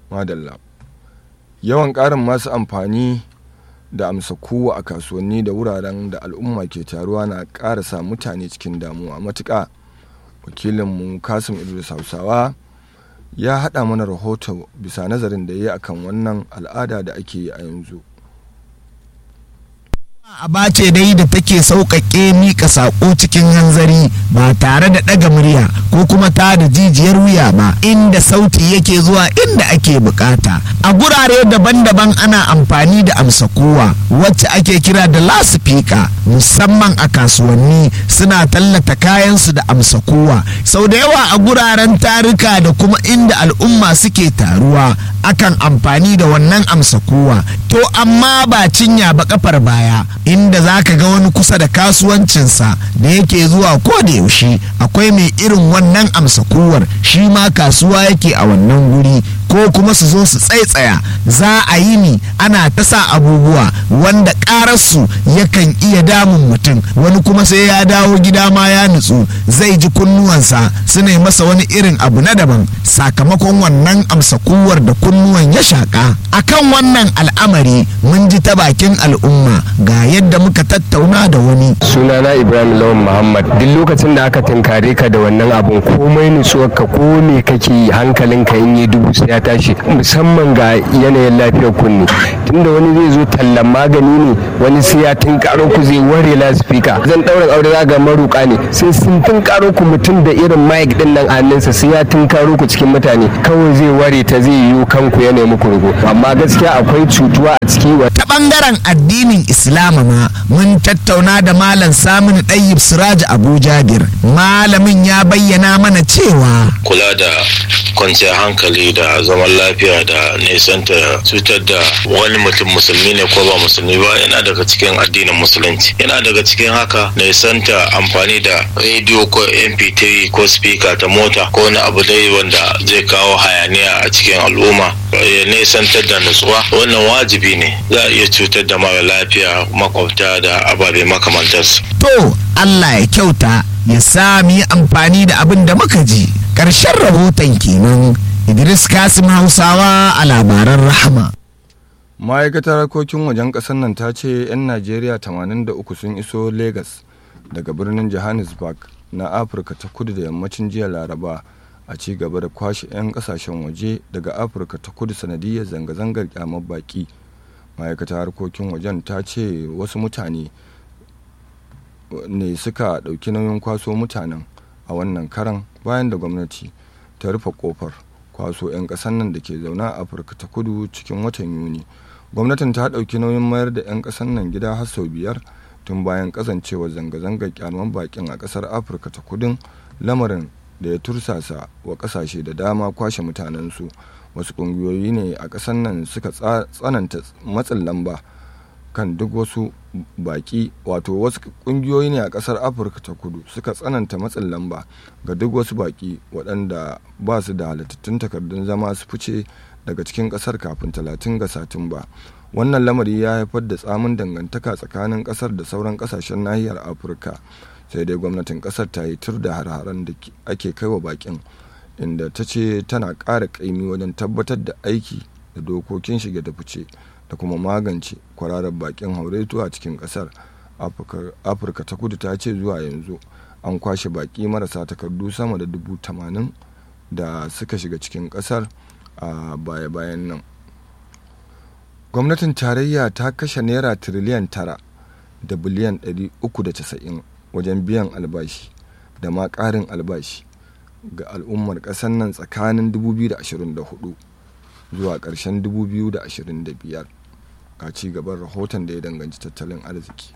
madalla yawan ƙarin masu amfani da amsa kowa a kasuwanni da wuraren da al'umma ke taruwa na ƙara sa mutane cikin damuwa matuƙa wakilinmu kasim idris hausawa ya haɗa mana rahoto bisa nazarin da ya yi akan wannan al'ada da ake yi a yanzu aba ce dai da take sauƙaƙe miƙa saƙo cikin hanzari ba tare da ɗaga murya ko kuma ta da jijiyar wuya ba inda sauti yake zuwa inda ake bukata a gurare daban-daban ana amfani da amsa kowa wacce ake kira da lasifika musamman a kasuwanni suna tallata kayansu da amsa kowa sau da yawa a guraren tarika da kuma inda al'umma suke taruwa akan amfani da wannan amsa kowa to amma ba cinya ba kafar baya inda za ka ga wani kusa da kasuwancinsa da yake zuwa ko da yaushe akwai mai irin wannan amsa kowar shi ma kasuwa yake a wannan guri ko kuma su zo su tsaitsaya za a yi ni ana ta sa abubuwa wanda ƙararsu yakan iya damun mutum wani kuma sai ya dawo gida ma ya nutsu zai ji kunnuwansa su ne masa wani irin abu na daban sakamakon wannan amsa kowar da kunnuwan ya shaƙa akan wannan al'amari mun ji ta bakin al'umma ga yadda muka tattauna da wani sunana ibrahim lawan muhammad duk lokacin da aka tunkare ka da wannan abun komai nutsuwarka ko me kake yi hankalinka in yi dubu sai ya tashi musamman ga yanayin lafiyar kunne tunda wani zai zo tallan magani ne wani sai ya tunkaro ku zai ware lasifika zan ɗaurin aure za ga maruka ne sai sun tunkaro ku mutum da irin mic din nan a hannunsa sai ya tunkaro ku cikin mutane kawai zai ware ta zai yiwu kanku ya nemi kurgo amma gaskiya akwai cutuwa a ciki ta bangaren addinin islama ma mun tattauna da malam samun ɗayyib siraj abu jabir malamin ya bayyana mana cewa kula da kwanciyar hankali da zaman lafiya da nesanta cutar da wani mutum musulmi ne ko ba musulmi ba yana daga cikin addinin musulunci yana daga cikin haka nesanta amfani da rediyo ko mp3 ko speaker ta mota ko wani abu dai wanda zai kawo hayaniya a cikin al'umma ya nesantar da nutsuwa wannan wajibi ne za a iya cutar da mara lafiya makwabta da ababe makamantarsu to allah ya kyauta ya sa mu yi amfani da abin da muka ji ƙarshen rahoton kenan idris kasim hausawa a labaran rahama ma'aikatar harkokin wajen ƙasar nan ta ce 'yan najeriya 83 sun iso lagos daga birnin johannesburg na afirka ta kudu da yammacin jiya laraba a ci gaba da kwashe 'yan kasashen waje daga afirka ta kudu sanadiyar zanga-zangar kyamar baki ma'aikatar harkokin wajen ta ce wasu mutane ne suka ɗauki nauyin kwaso mutanen a wannan karan bayan da gwamnati ta rufe kofar kwaso 'yan ƙasar nan da ke zaune a afirka ta kudu cikin watan yuni gwamnatin ta ɗauki nauyin mayar da 'yan ƙasar nan gida har sau biyar tun bayan kasancewar zanga-zangar kyaman bakin a ƙasar afirka ta kudin lamarin da ya tursasa wa ƙasashe da dama kwashe mutanensu wasu ƙungiyoyi ne a ƙasar nan suka tsananta matsin lamba kan duk wasu baki wato wasu kungiyoyi ne a kasar afirka ta kudu suka tsananta matsin lamba ga duk wasu baki waɗanda ba su da halittattun takardun zama su fice daga cikin kasar kafin talatin ga satumba wannan lamari ya haifar da tsamin dangantaka tsakanin kasar da sauran kasashen nahiyar afirka sai dai gwamnatin kasar ta yi tur da har-haren da ake kai wa bakin inda ta ce tana ƙara ƙaimi wajen tabbatar da aiki da dokokin shige da fice da kuma magance kwararar bakin hauretu a cikin kasar afirka ta kudu ta ce zuwa yanzu an kwashe baki marasa takardu sama da dubu tamanin da suka shiga cikin kasar a baya-bayan nan gwamnatin tarayya ta kashe naira tiriliyan tara da biliyan 390 wajen biyan albashi da ma ƙarin albashi ga al'ummar ƙasar nan tsakanin 2024 zuwa ƙarshen 2025 a ci gaban rahoton da ya danganci tattalin arziki.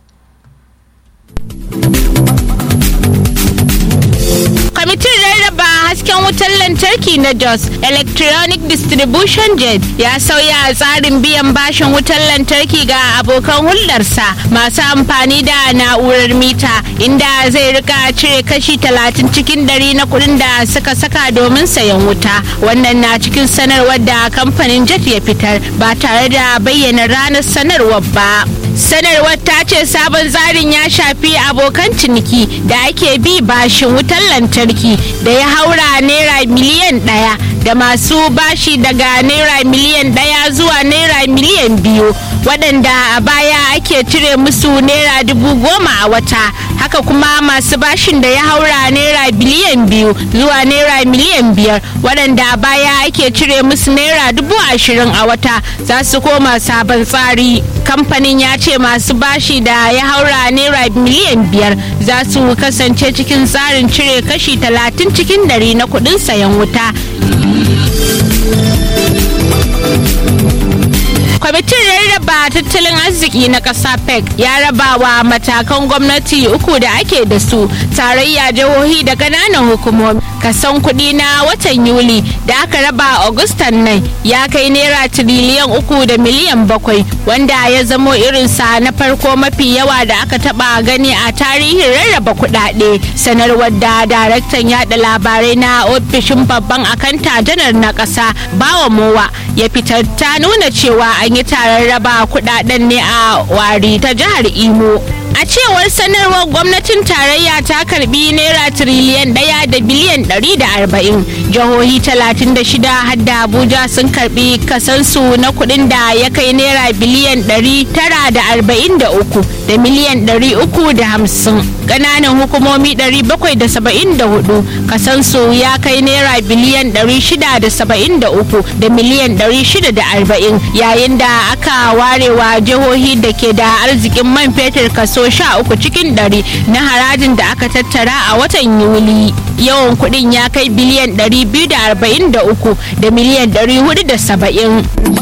kwamitin rarraba hasken wutar lantarki na jos electronic distribution jet ya sauya tsarin biyan bashin wutar lantarki ga abokan hulɗarsa masu amfani da na'urar mita inda zai rika cire kashi talatin cikin dari na kuɗin da suka saka domin sayan wuta wannan na cikin sanarwar da kamfanin jet ya fitar ba tare da bayyana ranar sanarwar ba sanarwar ta ce sabon tsarin ya shafi abokan ciniki da ake bi bashin wutar lantarki da ya haura naira miliyan ɗaya da masu bashi daga naira miliyan ɗaya zuwa naira miliyan biyu waɗanda a baya ake cire musu naira dubu goma a wata haka kuma masu bashin da ya haura naira biliyan biyu zuwa naira miliyan biyar waɗanda a baya ake cire musu naira dubu ashirin a wata za su koma sabon tsari kamfanin ya ce masu bashi da ya haura naira miliyan biyar za su kasance cikin tsarin cire kashi talatin cikin dari na kuɗin sayan wuta kwamitin rarraba tattalin arziki na ƙasa pec ya raba wa matakan gwamnati uku da ake da su tarayya jihohi da ƙananan hukumomi kason kuɗi na watan yuli da aka raba agustan nan ya kai naira tiriliyan uku da miliyan bakwai wanda ya zamo irinsa na farko mafi yawa da aka taba gani a tarihin rarraba kuɗaɗe sanarwar da daraktan yada labarai na ofishin babban akanta janar na ƙasa bawa mowa ya fitar ta nuna cewa an yi taron raba kuɗaɗen ne a wari ta jihar imo a cewar sanarwar gwamnatin tarayya ta karbi naira tiriliyan daya da biliyan ɗari da arba'in jihohi talatin da shida hadda abuja sun karbi kasansu na kuɗin da ya kai naira biliyan ɗari tara da arba'in da uku da miliyan ɗari uku da hamsin ƙananan hukumomi ɗari bakwai da saba'in da hudu kasansu ya kai naira biliyan ɗari shida da saba'in da uku da miliyan ɗari shida da arba'in yayin da aka warewa jihohi da ke da arzikin man fetur kaso sha uku cikin ɗari na harajin da aka tattara a watan yuli yawan kuɗin ya kai biliyan ɗari biyu da arba'in da uku da miliyan ɗari hudu da saba'in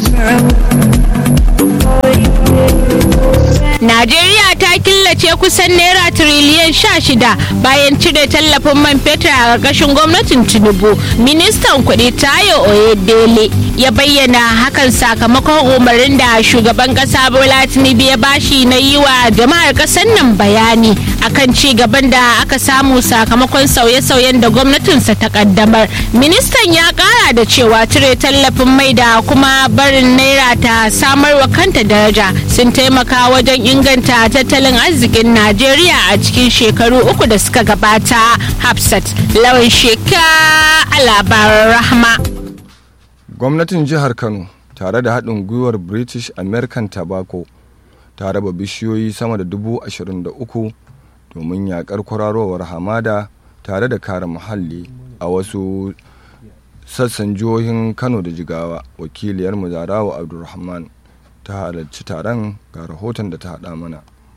Najeriya ta killace kusan naira tiriliyan sha shida bayan cire tallafin man fetur a ƙarƙashin gwamnatin Tinubu. Ministan kuɗi Tayo Oyedele ya bayyana hakan sakamakon umarnin da shugaban ƙasa Bola Tinubu ya bashi na yi wa jama'ar ƙasar nan bayani akan ci gaban da aka samu sakamakon sauye-sauyen da gwamnatinsa ta ƙaddamar. Ministan ya ƙara da cewa cire tallafin mai da kuma barin naira ta samar wa kanta daraja sun taimaka wajen inganta tattalin arzikin Najeriya a cikin shekaru uku da suka gabata. Hafsat lawan sheka a labaran rahma. gwamnatin jihar kano tare da haɗin gwiwar british american tobacco ta raba bishiyoyi sama da dubu ashirin da uku domin yaƙar kwararowar hamada tare da kare muhalli a wasu sassan jihohin kano da jigawa wakiliyar zarawa abdulrahman ta halarci taron ga rahoton da ta haɗa mana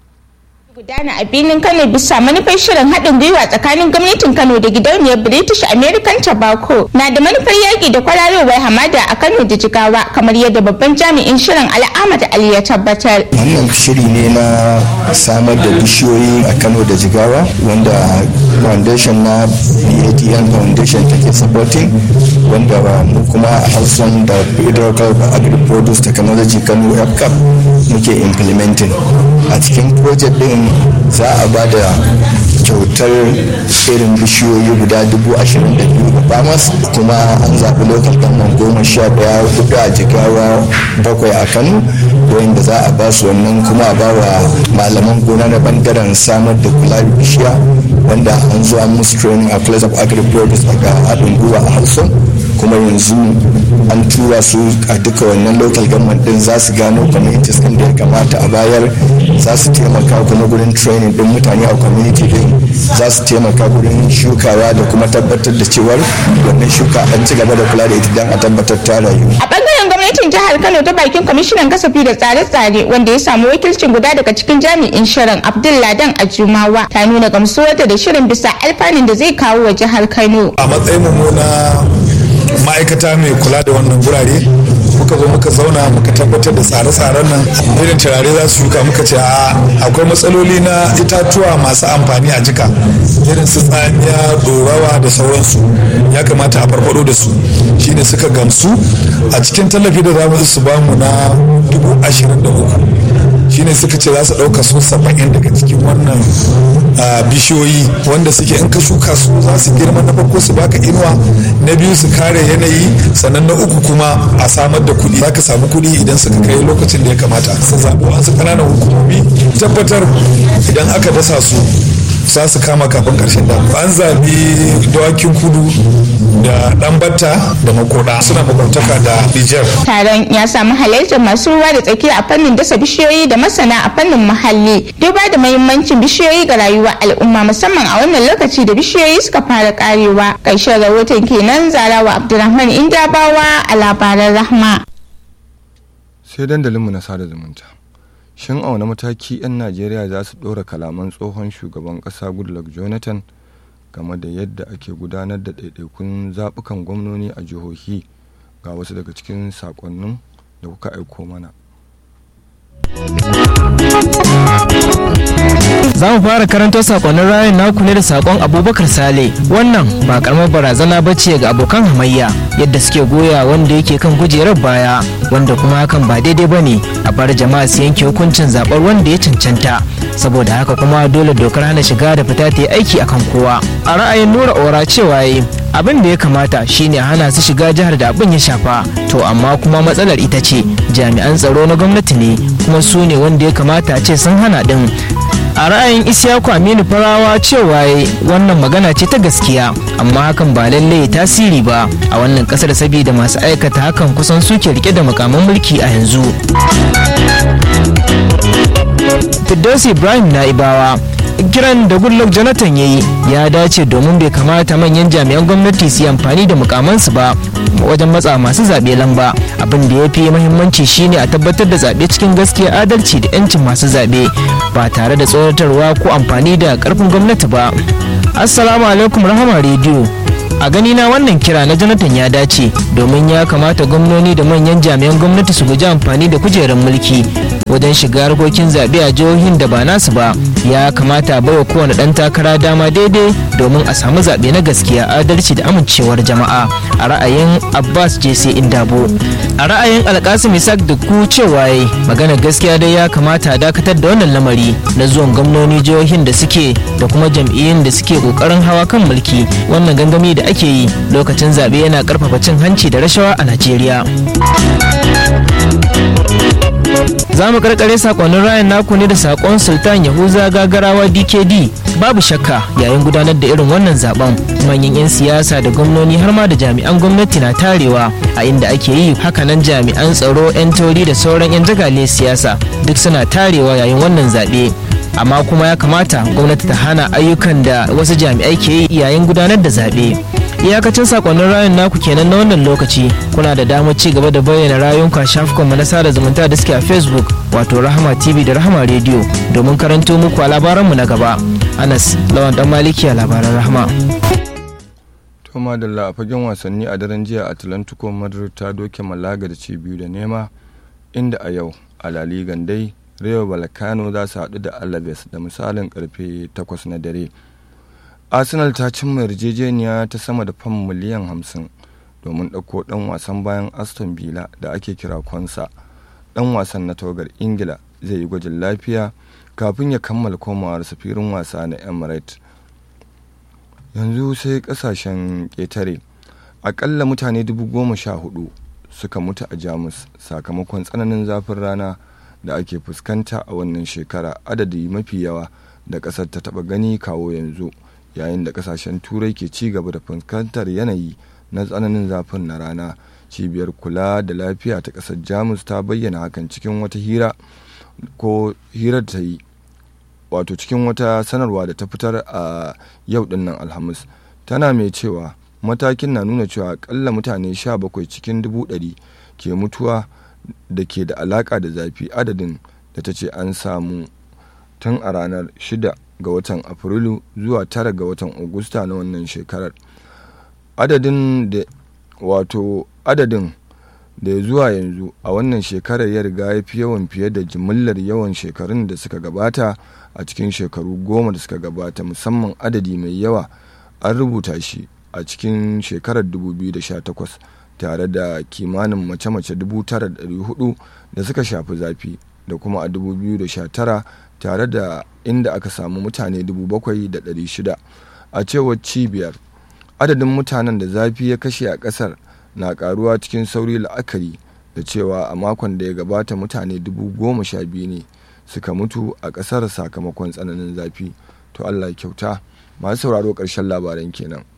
gudana a birnin kano bisa manufar shirin haɗin gwiwa tsakanin gwamnatin kano da gidauniyar british american tobacco na da manufar yaƙi da kwararowar hamada a kano da jigawa kamar yadda babban jami'in shirin al'amad ali ya tabbatar wannan shiri ne na samar da bishiyoyi a kano da jigawa wanda foundation na badn foundation take supporting wanda mu kuma a hausan da federal agri-produce technology kano fcap muke implementing a cikin project din za a ba da kyautar irin bishiyoyi guda dubu ashirin da biyu ga bamas kuma an zaɓi lokal government goma sha ɗaya hudu a jigawa bakwai a kano wanda za a ba su wannan kuma a ba wa malaman gona na bangaren samar da kula da bishiya wanda an zo an musu training a place of agri produce daga haɗin gwiwa a hausa kuma yanzu an tura su a duka wannan local government din za su gano communities din da ya kamata a bayar za su taimaka kuma gurin training din mutane a community din za su taimaka gurin shukawa da kuma tabbatar da cewar wannan shuka an ci gaba da kula da ita don a tabbatar ta rayu a bangaren gwamnatin jihar kano ta bakin kwamishinan kasafi da tsare-tsare wanda ya samu wakilcin guda daga cikin jami'in shirin abdulladan ajumawa ta nuna gamsuwarta da shirin bisa alfanun da zai kawo wa jihar kano a matsayin mu na ma'aikata mai kula da wannan gurare muka zo muka zauna muka tabbatar da tsare-tsaren nan irin turare za su shuka muka ce a akwai matsaloli na itatuwa masu amfani a jika irin su tsamiya dorawa da sauransu ya kamata a farfado da su shine suka gamsu a cikin tallafi da za mu su bamu na dubu ashirin da uku shine suka ce za su ɗauka su saba'in daga cikin wannan bishiyoyi wanda suke in ka shuka su za su girma na farko su baka inuwa na biyu su kare yanayi sannan na uku kuma a samar da kuɗi za ka samu kuɗi idan suka kai lokacin da ya kamata su zaɓi wasu ƙananan hukumomi tabbatar idan aka dasa su za su kama kafin karshen da an zabi dawakin kudu da dan batta da makoda suna makwabtaka da Nijar. Taron ya samu halartar masu ruwa da tsaki a fannin dasa bishiyoyi da masana a fannin muhalli duba da mahimmancin bishiyoyi ga rayuwar al'umma musamman a wannan lokaci da bishiyoyi suka fara karewa. Ƙarshen rahoton kenan Zarawa Abdulrahman Indabawa a labaran Rahma. Sai dandalinmu na sada zumunta. shin a wani mataki 'yan najeriya za su ɗora kalaman tsohon shugaban ƙasa goodluck jonathan game da yadda ake gudanar da ɗaiɗaikun zaɓukan gwamnoni a jihohi ga wasu daga cikin saƙonnin da kuka aiko mana za mu fara karanto sakonnin rayun naku ne da sakon abubakar sale wannan ba karamar barazana ba ce ga abokan hamayya yadda suke goya wanda yake kan kujerar baya wanda kuma hakan ba daidai ba ne a bar jama'a su yanke hukuncin zaɓar wanda ya cancanta saboda haka kuma dole dokar hana shiga da fita ta yi aiki akan kowa a ra'ayin nura ora cewa yi abin da ya kamata shine hana su shiga jihar da abin ya shafa to amma kuma matsalar ita ce jami'an tsaro na gwamnati ne kuma su ne wanda ya kamata a ce sun hana din a ra'ayin isyaku aminu farawa cewa wannan magana ce ta gaskiya amma hakan ba lallai tasiri ba a wannan kasar saboda masu aikata hakan kusan suke rike da makaman mulki a yanzu Firdausi Ibrahim na Ibawa kiran da Goodluck Jonathan ya yi ya dace domin bai kamata manyan jami'an gwamnati su yi amfani da mukamansu ba wajen matsa masu zaɓe lamba abin da ya fi mahimmanci shine a tabbatar da zaɓe cikin gaskiya adalci da 'yancin masu zaɓe ba tare da tsoratarwa ko amfani da ƙarfin gwamnati ba assalamu alaikum rahama rediyo a gani na wannan kira na jonathan ya dace domin ya kamata gwamnoni da manyan jami'an gwamnati su guji amfani da kujerar mulki wajen shiga harkokin zaɓe a jihohin da ba nasu ba ya kamata baiwa kowane ɗan takara dama daidai domin a samu zaɓe na gaskiya adalci da amincewar jama'a a ra'ayin abbas jc indabo a ra'ayin alkasim isaac da ku cewa ya magana gaskiya dai ya kamata a dakatar da wannan lamari na zuwan gwamnoni jihohin da suke da kuma jam'iyyun da suke kokarin hawa kan mulki wannan gangami da ake yi lokacin zaɓe yana ƙarfafa cin hanci da rashawa a najeriya za mu karkare sakonnin rayan naku ne da sakon sultan yahuza gagarawa dkd babu shakka yayin gudanar da irin wannan zaben manyan 'yan siyasa da gwamnoni har ma da jami'an gwamnati na tarewa a inda ake yi hakanan jami'an tsaro 'yan tori da sauran 'yan jagale siyasa duk suna tarewa yayin wannan zaɓe amma kuma ya kamata gwamnati ta hana ayyukan da wasu jami'ai ke yi yayin gudanar da zaɓe iyakacin sakonnin rayun naku kenan na wannan lokaci kuna da damar ci gaba da bayyana rayunku a shafukanmu na sada zumunta da suke a facebook wato rahama tv da rahama radio domin karanto muku a labaranmu na gaba anas lawan dan maliki a labaran rahama to madalla a fagen wasanni a daren jiya atlantico madrid ta doke malaga da ci biyu da nema inda a yau a laligan dai Rayo Balkano za su haɗu da Alaves da misalin karfe 8 na dare. Arsenal ta cimma yarjejeniya ta sama da fam miliyan 50 domin ɗauko ɗan wasan bayan Aston Villa da ake kira Konsa. Ɗan wasan na tawagar Ingila zai yi gwajin lafiya kafin ya kammala komawar safirin wasa na Emirates. Yanzu sai ƙasashen ƙetare. Aƙalla mutane dubu goma sha hudu suka mutu a Jamus sakamakon tsananin zafin rana. da ake fuskanta a wannan shekara adadi mafi yawa da ƙasar ta taɓa gani kawo yanzu yayin da ƙasashen turai ke ci gaba da fuskantar yanayi na tsananin zafin na rana cibiyar kula da lafiya ta ƙasar jamus ta bayyana hakan cikin wata hira ko hirar ta yi wato cikin wata sanarwa da ta fitar a yau dinnan alhamis tana mai cewa matakin na nuna cewa akalla mutane 17 cikin dubu ɗari ke mutuwa da ke da alaka da zafi adadin da ta ce an samu tun a ranar 6 ga watan afrilu zuwa 9 ga watan agusta na wannan shekarar adadin da wato adadin da ya zuwa yanzu a wannan shekarar ya riga ya fi yawan fiye da jimillar yawan shekarun da suka gabata a cikin shekaru goma da suka gabata musamman adadi mai yawa an rubuta shi a cikin shekarar 2018 tare da kimanin mace-mace 9,400 da suka shafi zafi da kuma a 2019 tare da inda aka samu mutane 7,600 a cewar cibiyar adadin mutanen da zafi ya kashe a kasar na karuwa cikin sauri la'akari da cewa a makon da ya gabata mutane 12,000 ne suka mutu a kasar sakamakon tsananin zafi to allah kyauta masu sauraro ƙarshen labaran kenan